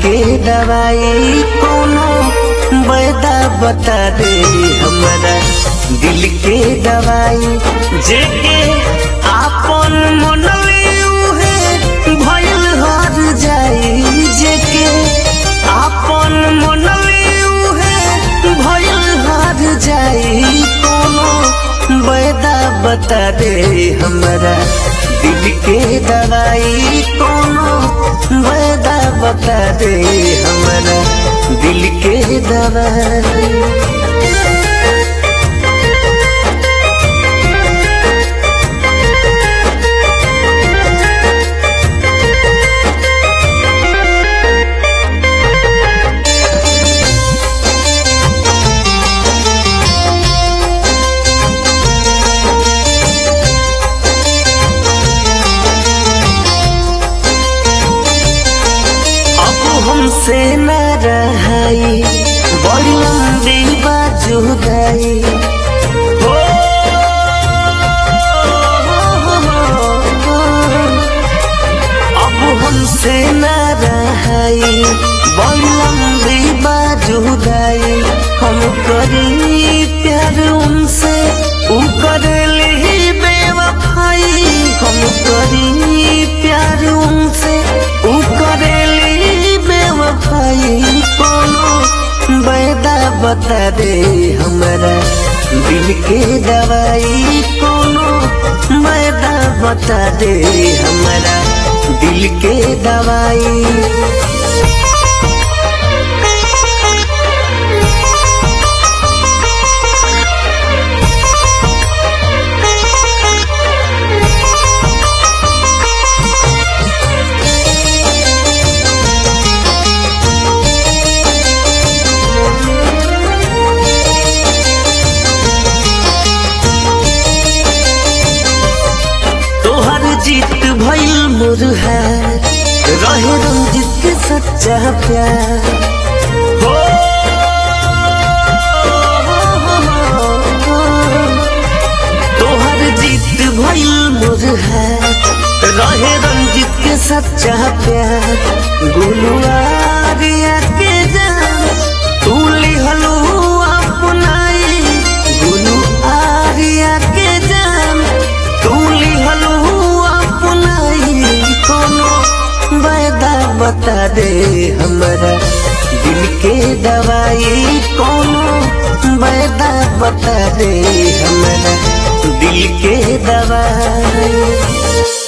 के दवाई कोनो बैदा बता दे हमारा दिल के दवाई जेके आपन मनले उहे भइल हर जाई जेके आपन मनले उहे भइल हर जाई कोनो बैदा बता दे हमारा दिल के दवाई कोनो बैदा बता दे हमारा दिल के दवाई अब हमसे न रहाई बड़ी लंबी बाजुदाई हो अब हमसे न रहाई बड़ी लंबी बाजुदाई हम करी प्यार उनसे उ करेली बेवफाई हम करी प्यार उनसे उ करेली बेवफाई कोनो बैदा बता दे हमारा दिल के दवाई कोनो बैदा बता दे हमारा दिल के दवाई तोहर जीत भइल मुरहार रहे रंजित के सच्चा प्यार हो तोहर जीत भइल मुरहार रहे रंजित के सच्चा प्यार गुलुआरिया के जान तू लिहलू अपनाई गुलू आरिया के जान तू लिहलू अपनाई कोनो बैदा बता दे हमारा दिल के दवाई कोनो बैदा बता दे हमारा दिल के दवाई